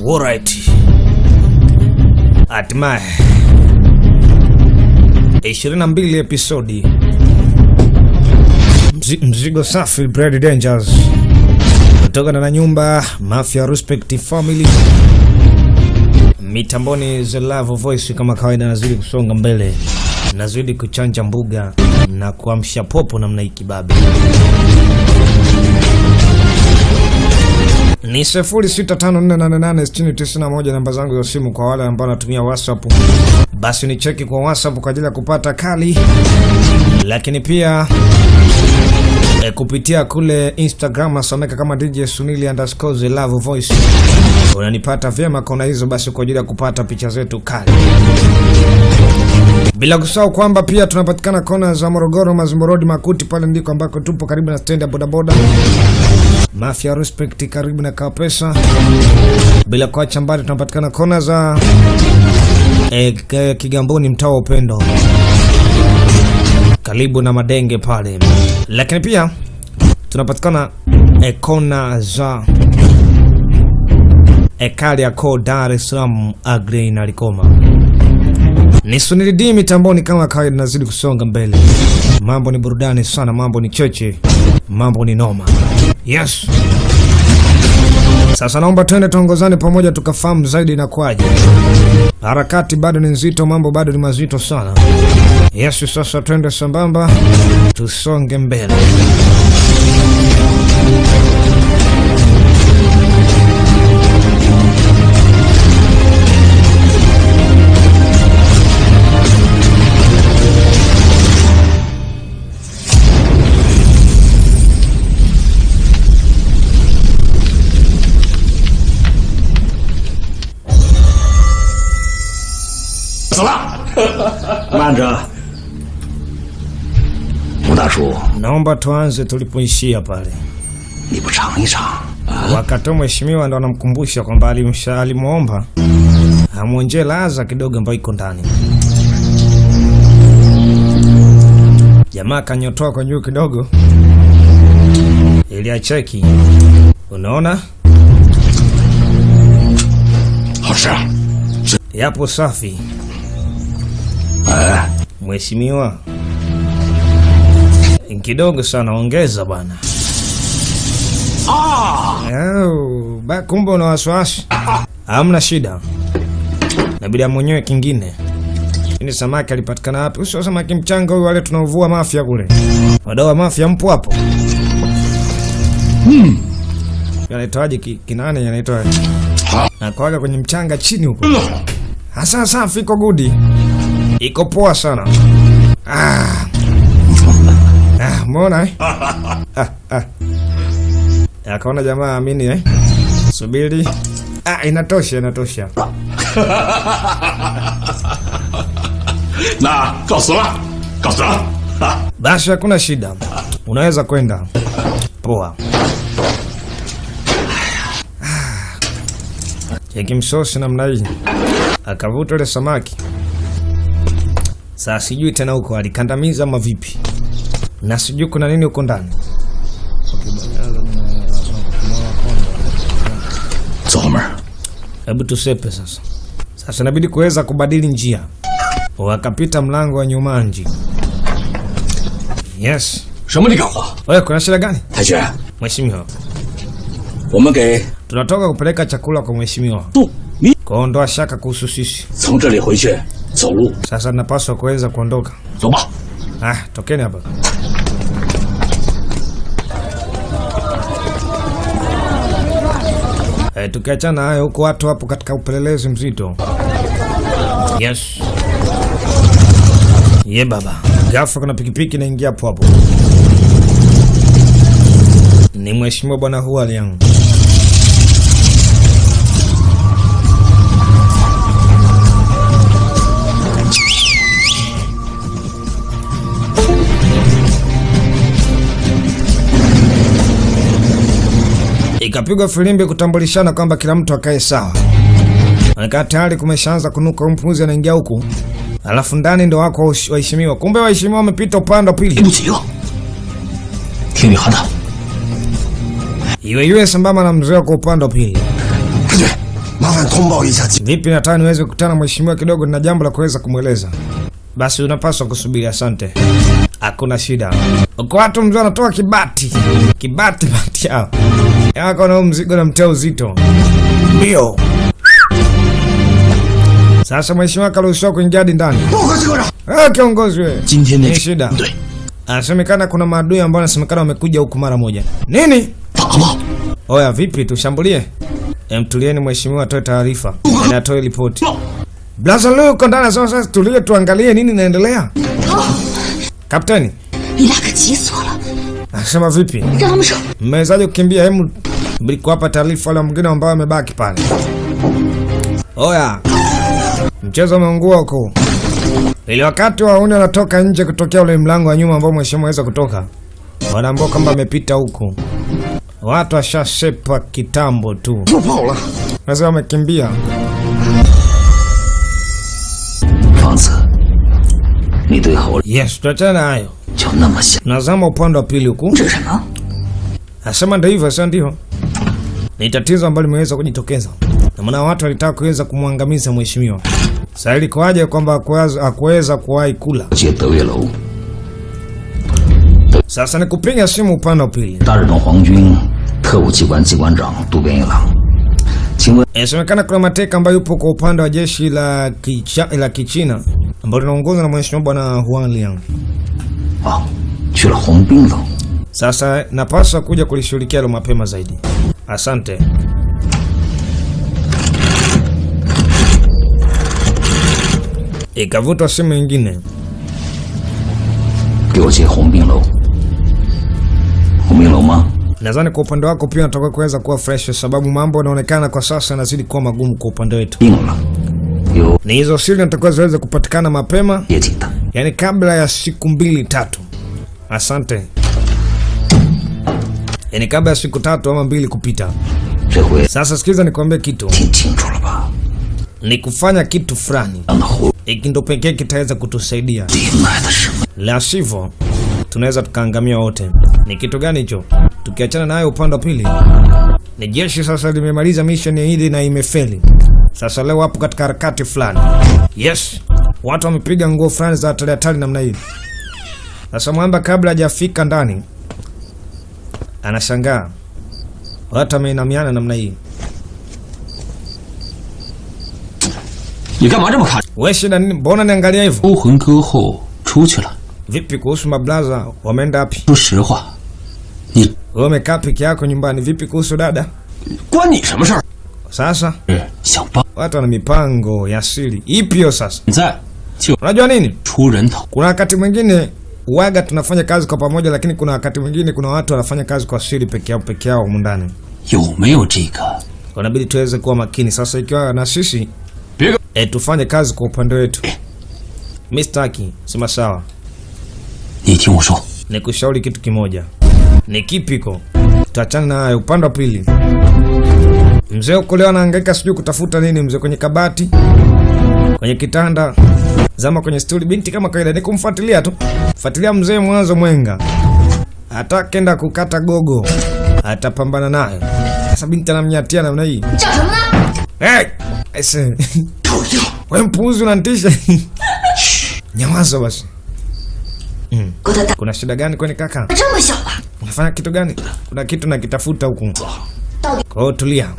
Alright. Hatimaye 22 episodi Mzi, mzigo safi Brad Dangers kutokana na nyumba Mafia Respect Family mitamboni The Love Voice kama kawaida, nazidi kusonga mbele, nazidi kuchanja mbuga na kuamsha popo namna hii kibabe. Ni 0654886091 namba zangu za simu kwa wale ambao wanatumia WhatsApp, basi ni cheki kwa WhatsApp kwa ajili ya kupata kali, lakini pia e, kupitia kule Instagram asomeka kama DJ Sunili underscore the love voice, unanipata vyema kona hizo, basi kwa ajili ya kupata picha zetu kali, bila kusahau kwamba pia tunapatikana kona za Morogoro, Mazimbo Road, Makuti, pale ndiko ambako tupo karibu na stendi ya bodaboda Mafia Respect karibu na Kapesa, bila kuacha mbali tunapatikana kona za e, K- Kigamboni, mtaa wa Upendo, karibu na Madenge pale, lakini pia tunapatikana e, kona za e, Kariakoo, Dar es Salaam, Agrey na Likoma. Ni Sunili D mitamboni kama kawaida, nazidi kusonga mbele. Mambo ni burudani sana, mambo ni cheche, mambo ni noma. Yes. Sasa naomba twende tuongozane pamoja tukafahamu zaidi na kwaje. Harakati bado ni nzito, mambo bado ni mazito sana. Yes, sasa twende sambamba tusonge mbele. 慢着，吴大叔， Naomba tuanze tulipoishia pale. 你不尝一尝？ Wakati mheshimiwa ndo anamkumbusha kwamba alimsha- alimwomba amwonjee laza kidogo ambayo iko ndani. Jamaa kanyotoa kwa juu kidogo ili acheki. Unaona, 好吃。 yapo safi. 哎， Mheshimiwa, kidogo sana, ongeza bwana. Au, ba- kumbe una wasiwasi? Hamna shida, nabidi amwenyewe kingine. Ini samaki alipatikana wapi? Usio samaki mchanga huyu, wale tunaovua Mafia kule. Wadau wa Mafia mpo hapo? Anaitwaje ki- kinane anaitwa? Nakwaga kwenye mchanga chini huko. Hasa safi, iko gudi, iko poa sana. Ah. Ah, mbona eh? Ah, ah. Akaona jamaa amini eh? Subiri. Ah, inatosha, inatosha. 那告辞了，告辞了。啊， Basi hakuna shida, unaweza kwenda. Poa. Ah. Cheki msosi namna hii, akavuta ile samaki. Sasa sijui tena huko alikandamiza ama vipi, na sijui kuna nini huko ndani. 走后门。 Hebu tusepe sasa. Sasa inabidi kuweza kubadili njia, wakapita mlango wa nyumanji. Yes. 什么李干活？ Wewe kuna shida gani 太君， mheshimiwa? 我们给 Tunatoka kupeleka chakula kwa mheshimiwa, 杜你 kuondoa shaka kuhusu sisi. 从这里回去走路， Sasa napaswa kuweza kuondoka. 走吧。 Ah, tokeni hapa. Eh, tukiachana hayo huko watu hapo katika upelelezi mzito. Yes. Ye baba. Ghafla kuna pikipiki inaingia hapo hapo. Ni mheshimiwa bwana Hualiang. Ikapigwa filimbi kutambulishana kwamba kila mtu akae sawa. Anakaa tayari kumeshaanza kunuka, huyu mpuzi anaingia huku, alafu ndani ndo wako wahesh- waheshimiwa. Kumbe waheshimiwa wamepita upande wa 来 pili. 不及了，听你喊他， Iwe iwe sambamba na mzee kwa upande wa pili. 太君， 麻烦通报一下情。 Vipi, nataka niweze kukutana na mheshimiwa kidogo, nina jambo la kuweza kumweleza. Basi unapaswa kusubiri. Asante, hakuna shida. Uko watu mzee wanatoa kibati kibati bati yao yako na mzigo na mtea uzito ndio. Sasa mheshimiwa karuhusiwa kuingia hadi ndani. 报告机关长， Ah, kiongozi wewe, 今天那 ni shida. 对 Anasemekana kuna maadui ambao anasemekana wamekuja huku mara moja. Nini? 打了， Oya, vipi tushambulie? Em, tulieni mheshimiwa atoe taarifa na atoe ripoti. Blaza leo uko ndani sasa, sasa tulie tuangalie nini inaendelea. Kapteni, 你俩可急死我了！ anasema vipi? 让他们上！ Mmewezaje kukimbia? Hemu mlikuwapa taarifa wale mwingine ambao wamebaki pale. Oya, mchezo umeungua huko. Ili wakati wauni wanatoka nje kutokea ule mlango wa nyuma ambao mheshimiwa aweza kutoka, wanaambia kwamba amepita huko. Watu washasepa kitambo tu. 又跑了。 Sasa wamekimbia. 房子，你对猴 Yes, tuachane na hayo. 就那么想， Nazama upande wa pili huku. 这是什么？ Nasema ndio hivyo, sio ndio? Ni tatizo ambalo limeweza kujitokeza. Na maana watu walitaka kuweza kumwangamiza mheshimiwa. Sasa ilikuwaje kwamba hakuweza hakuweza kuwahi kula? 接德月楼， Sasa ni kupiga simu upande wa pili. 大日本皇军特务机关机关长渡边一郎，请问 Inasemekana kuna mateka ambayo yupo kwa upande wa jeshi la kicha, la Kichina ambalo linaongozwa na mheshimiwa bwana Huang Liang. 啊，去了红冰楼， Sasa napaswa kuja kulishughulikia hilo mapema zaidi. Asante. Ikavutwa simu nyingine. 给我接红冰楼。红冰楼吗？ Nadhani kwa upande wako pia natakiwa kuweza kuwa fresh, sababu mambo yanaonekana kwa sasa yanazidi kuwa magumu kwa upande wetu. 病了，有 Ni hizo siri natakiwa ziweze kupatikana mapema, 业绩的。 yani kabla ya siku mbili tatu. Asante. Yani kabla ya siku tatu ama mbili kupita. 这回 Sasa sikiza nikwambie kitu, 听清楚了吧？ ni kufanya kitu fulani, 让那狐 hiki ndo pekee kitaweza kutusaidia, 狸卖的什么？ la sivyo tunaweza tukaangamia wote. Ni kitu gani hicho? Tukiachana nayo upande wa pili, ni jeshi sasa limemaliza mission hili na imefeli. Sasa leo wapo katika harakati fulani. Yes, watu wamepiga nguo fulani za hatari hatari namna hii. Sasa mwamba kabla hajafika ndani, anashangaa watu wameinamiana namna hii. 你干嘛这么看？ We shida nini? Mbona niangalia hivyo? 勾魂歌后出去了。 Vipi kuhusu mablaza, wameenda wapi? 说实话，你 Wewe umekaa peke yako nyumbani. Vipi kuhusu dada? 关你什么事儿？ Sasa 是想帮， watu wana mipango ya siri. Ipi hiyo sasa? 现在就 Unajua nini? 出人头。 Kuna wakati mwingine waga tunafanya kazi kwa pamoja, lakini kuna wakati mwingine kuna watu wanafanya kazi kwa siri peke yao peke yao humu ndani. 有没有这个？ Inabidi tuweze kuwa makini. Sasa ikiwa na sisi 别个 e, tufanye kazi kwa upande wetu. Mimi sitaki, sema sawa. 你听我说， Nikushauri kitu kimoja. Ni kipiko? Tuachane na hayo. Upande wa pili, mzee huko leo anahangaika sijui kutafuta nini, mzee kwenye kabati, kwenye kitanda, zama kwenye stuli. Binti kama kawaida ni kumfuatilia tu, fuatilia mzee mwanzo mwenga, atakenda kukata gogo, atapambana nayo. Sasa binti anamnyatia namna hii. 叫什么呢？ Hey! Aise. We mpuuzi unanitisha. Nyamaza basi. 郭德大， Kuna shida gani kwani kaka? 这么小吧？ Unafanya kitu gani? Kuna kitu nakitafuta huku. 到底 Kwa hiyo tulia.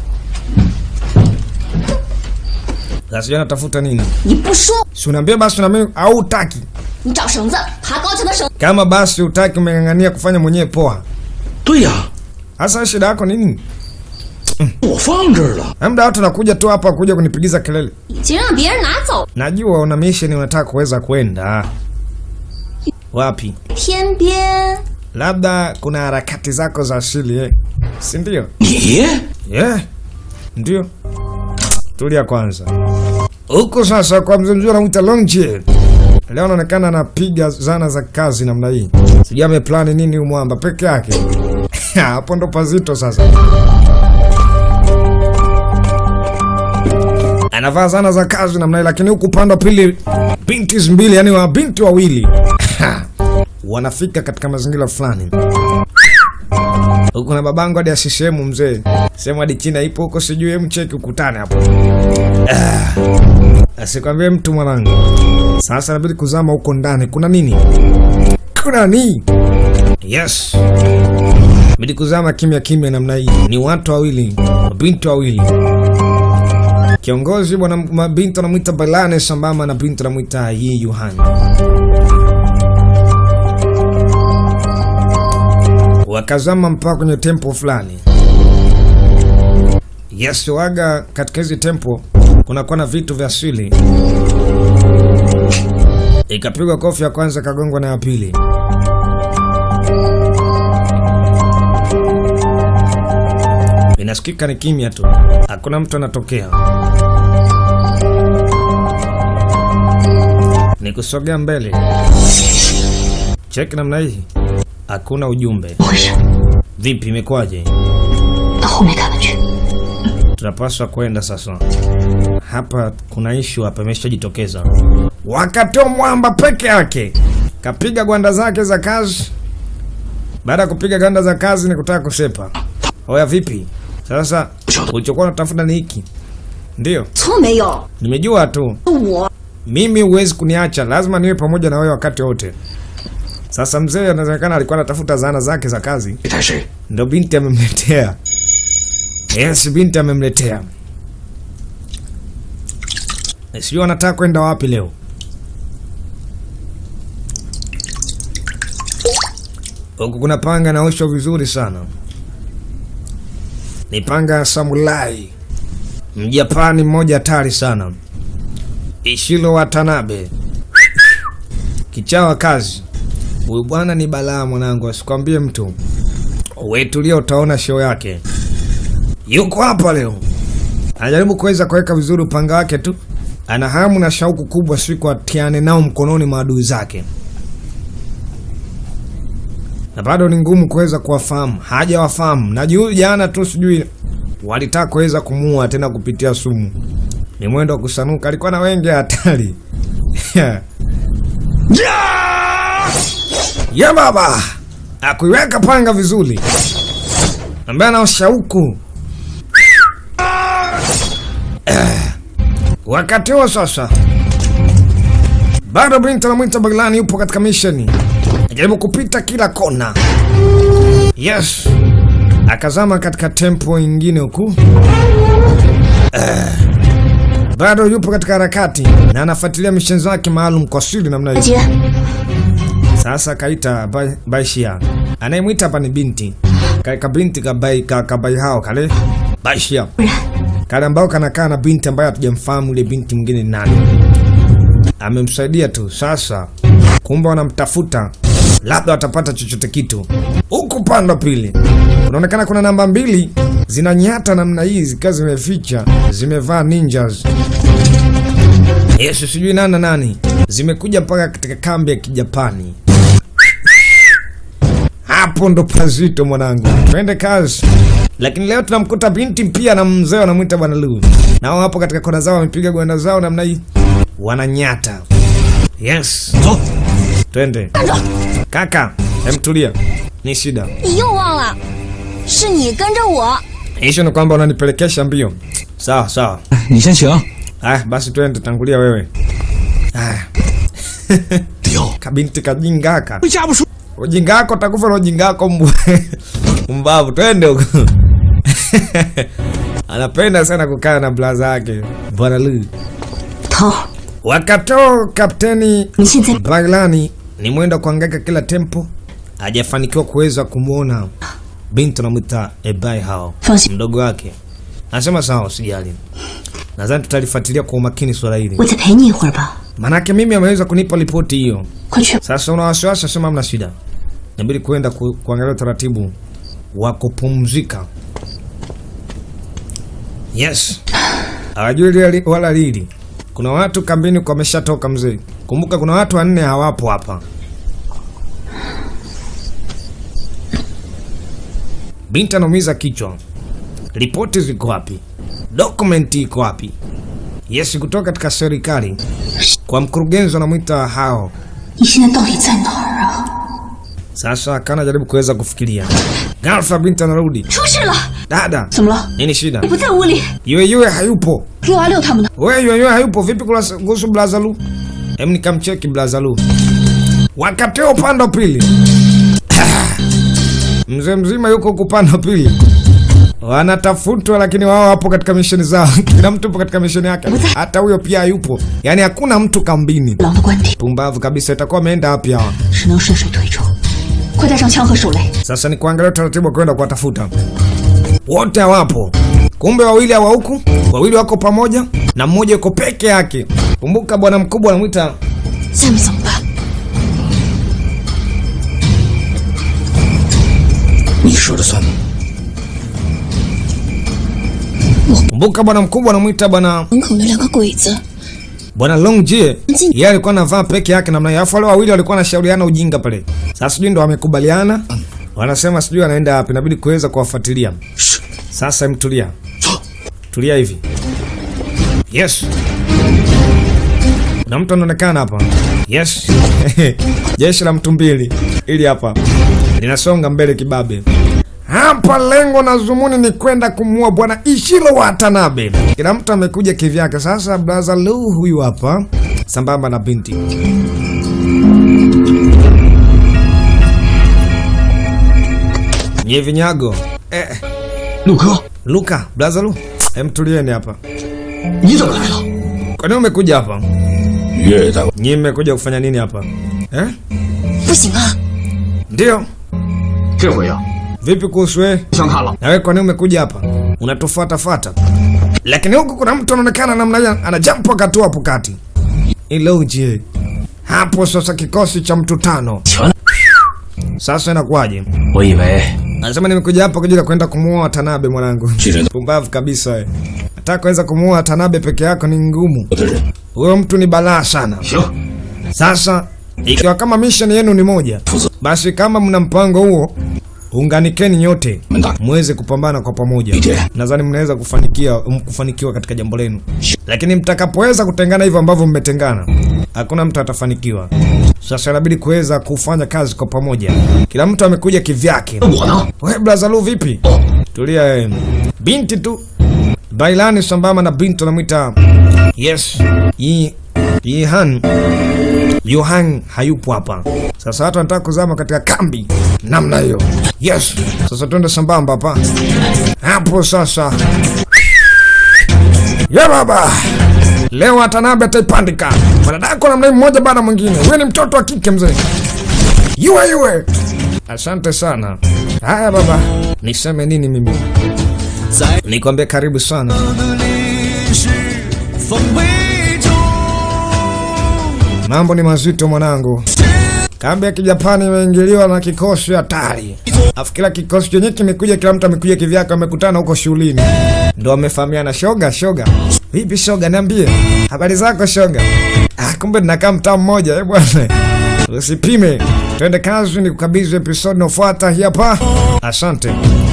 Sasa sijui anatafuta nini? 你不说， Si unaambia basi na mimi au utaki? 你找绳子，爬高墙的绳， Kama basi utaki umeng'ang'ania kufanya mwenyewe poa. 对呀、 Sasa shida yako ni nini? 我放这儿了。 Labda watu nakuja tu hapa kuja kunipigiza kelele. 已经让别人拿走， Najua una mission unataka kuweza kwenda. Wapi? 天边 Labda kuna harakati zako za asili eh. Si ndio? 你 Yeah. Ndio. Tulia kwanza. Huko sasa kwa mzee mzuri anamuita Longje. Leo anaonekana anapiga zana za kazi namna hii. Sijui ameplani nini huyu mwamba peke yake. Hapo ndo pazito sasa. Anavaa zana za kazi namna hii lakini huku upande wa pili binti mbili yani wa binti wawili. Wanafika katika mazingira fulani. huko na babangu hadi asisehemu mzee, sehemu hadi China ipo huko, sijui hem, cheki ukutane hapo. Ah, asikwambie mtu mwanangu. Sasa inabidi kuzama huko ndani, kuna nini? Kuna nini? Yes, bidi kuzama kimya kimya namna hii. Ni watu wawili, mabinti wawili Kiongozi bwana mabinti anamwita Balane sambamba na binti anamwita Yi Yuhan. Wakazama mpaka kwenye tempo fulani. Yes, waga katika hizi tempo kunakuwa na vitu vya asili. Ikapigwa kofi ya kwanza, kagongwa na ya pili. Inasikika ni kimya tu, hakuna mtu anatokea. Ni kusogea mbele, cheki namna hii, hakuna ujumbe. 怎么回事？ Vipi, imekwaje? 到后面看看去。 Tunapaswa kwenda sasa. Hapa kuna ishu hapa imeshajitokeza. Wakatoa mwamba peke yake, kapiga gwanda zake za kazi. Baada ya kupiga gwanda za kazi, ni kutaka kusepa. Oya, vipi sasa? Ulichokuwa unatafuta ni hiki? Ndio, 错没有？ nimejua tu. 我 Mimi huwezi kuniacha, lazima niwe pamoja na wewe wakati wote. Sasa mzee anaonekana alikuwa anatafuta zana zake za kazi, 你带谁？ ndo binti amemletea. Yes, binti amemletea. Sijui anataka kwenda wapi leo. Huku kuna panga naoshwa vizuri sana, ni panga ya samurai, mjapani mmoja hatari sana, Ishiro Watanabe, kichawa kazi. Huyu bwana ni balaa mwanangu, asikwambie mtu. Wetulia, utaona show yake. Yuko hapa leo, anajaribu kuweza kuweka vizuri upanga wake tu. Ana hamu na shauku kubwa siku atiane nao mkononi maadui zake, na bado ni ngumu kuweza kuwafahamu. Hajawafahamu na juu jana tu, sijui walitaka kuweza kumuua tena kupitia sumu. Ni mwendo wa kusanuka, alikuwa na wengi hatari ya baba akuiweka panga vizuri, ambaye ana shauku Eh, wakati huo sasa, bado binti anamwita Baglani yupo katika misheni, ajaribu kupita kila kona. Yes, akazama katika tempo ingine huku Eh, bado yupo katika harakati na anafuatilia misheni zake maalum kwa siri namna hiyo. 姐， Sasa kaita Bai- Baishia, anayemwita hapa ni binti Ka- kabinti kabai ka, kabai hao kale Baishia kale ambao kanakaa na binti ambaye hatujamfahamu yule binti mwingine ni nani. Amemsaidia tu. Sasa kumbe wanamtafuta, labda watapata chochote kitu. Huku pande wa pili kunaonekana kuna namba mbili zinanyata namna hii zikiwa zimeficha, zimevaa ninjas Yesu sijui nani na nani zimekuja mpaka katika kambi ya Kijapani. Hapo ndo pazito mwanangu, twende kazi. Lakini leo tunamkuta binti pia na mzee wanamwita bwana Lu, nao hapo katika kona zao wamepiga gwanda zao namna hii, wananyata. Yes, 走。 twende kaka, emtulia, ni shida 你又忘了，是你跟着我。 hisho, ni kwamba unanipelekesha mbio. Sawa sawa, 你先请。 haya basi twende, tangulia wewe. Haya 丢， kabinti kajingaka 回家不说。 ujinga wako takufa na ujinga wako mbu mbavu, twende huko. Anapenda sana kukaa na blaza yake bwana Lu. 头， Wakatoo kapteni 你现在 Baglani ni mwendo wa kuangaika kila tempo, hajafanikiwa kuweza kumwona binti anamwita Ebai hao 放心， mdogo wake. Anasema sawa, usijali, nadhani tutalifuatilia kwa umakini swala hili, 我再陪你一会儿吧。 manake mimi ameweza kunipa ripoti hiyo. 快去， Sasa una wasiwasi, asema hamna shida, inabidi kwenda ku, kuangalia utaratibu wa kupumzika. Yes, hawajui lile wala lili. Kuna watu kambini kwa wameshatoka mzee. Kumbuka kuna watu wanne hawapo hapa. Binti anaumiza kichwa. Ripoti ziko wapi? Dokumenti iko wapi? Yes, kutoka katika serikali kwa mkurugenzi anamwita hao 你现在到底在哪儿啊？ Sasa kana jaribu kuweza kufikiria Ghafla binti anarudi. 出事了！ Dada, 怎么了？ nini shida? 你不在屋里， Yue Yue hayupo. 给我阿六他们呢？ Wewe Yue Yue hayupo. Vipi kula- kuhusu Blazalu? Hem, nikamcheki Blazalu. Wakati huo upande wa pili. Mzee mzima yuko huku upande wa pili. Wanatafutwa lakini wao wapo katika misheni zao. Kila mtu yupo katika misheni yake. Hata huyo pia hayupo. Yaani hakuna mtu kambini. 狼的官邸 Pumbavu kabisa, itakuwa ameenda wapi hawa? 只能顺水推舟，快带上枪和手雷。 Sasa ni kuangalia utaratibu wa kwenda kuwatafuta. Wote hawapo. Kumbe wawili hawa huku, wawili wako pamoja na mmoja yuko peke yake. Kumbuka bwana mkubwa anamwita 下面怎么办？ 你说了算。 kumbuka bwana mkubwa anamwita bwana 门口那两个鬼子， bwana Longjie. Nji- Yeye alikuwa anavaa peke yake namna hiyo. Alafu wale wawili walikuwa wanashauriana ujinga pale. Sasa sijui ndo wamekubaliana. Wanasema sijui anaenda wapi, inabidi kuweza kuwafuatilia. Sasa mtulia. Tulia hivi. Yes. Na mtu anaonekana hapa. Yes. Jeshi la mtu mbili ili hapa linasonga mbele kibabe. Hapa lengo na zumuni ni kwenda kumuua bwana Ishiro Watanabe. Kila mtu amekuja kivyake. Sasa brother Lu huyu hapa sambamba na binti. Nye vinyago. Eh, 陆哥， Luka, brother Lu. Hem tulieni hapa. 你怎么来了？ Kwa nini umekuja hapa? 岳大， Nyinyi mmekuja kufanya nini hapa? Eh? 不行啊！ Ndio. 这回呀， Vipi kuhusu wewe? 不想看了。 Na wewe kwa nini umekuja hapa? Unatufuata fata. Lakini huku kuna mtu anaonekana namna hiyo ana jump akatua hapo kati. Iloje. Hapo sasa kikosi cha mtu tano. 全， Sasa inakuwaje? 我以为 Anasema nimekuja hapa kwa ajili ya kwenda kumuoa Watanabe mwanangu. 这人 Pumbavu kabisa wewe. Hata kuweza kumuoa Watanabe peke yako ni ngumu. 我的人， Huyo mtu ni balaa sana. 行， Sasa ikiwa kama mission yenu ni moja, 负责 basi kama mna mpango huo, unganikeni nyote 门大。 muweze kupambana kwa pamoja. Ndiyo. Nadhani mnaweza kufanikiwa kufanikiwa katika jambo lenu, lakini mtakapoweza kutengana hivyo ambavyo mmetengana, hakuna mtu atafanikiwa. Sasa inabidi kuweza kufanya kazi kwa pamoja. Kila mtu amekuja kivyake. 那我呢？ We Blazalu, vipi? Tulia wewe. Binti tu Bailani sambamba na binti anamwita yes Yi Yihan Yohan hayupo hapa. Sasa watu wanataka kuzama katika kambi namna hiyo. Yes. Sasa twende sambamba hapa. Hapo sasa. Ya baba. Leo Watanabe ataipandika. Wanadako namna hii mmoja baada ya mwingine. Huyu ni mtoto wa kike mzee. Yue yue. Asante sana. Haya baba, niseme nini mimi? Nikwambie karibu sana. 风杯中， Mambo ni mazito mwanangu. Kambi ya kijapani imeingiliwa na kikosi hatari. Afu kila kikosi chenye kimekuja, kila mtu amekuja kivyake, wamekutana huko shuleni, ndo wamefahamiana. Shoga, shoga, vipi shoga, niambie habari zako shoga. Ah, kumbe ninakaa mtaa mmoja. Eh bwana, usipime, twende kazi, ni kukabidhi episode inayofuata hii hapa. Asante.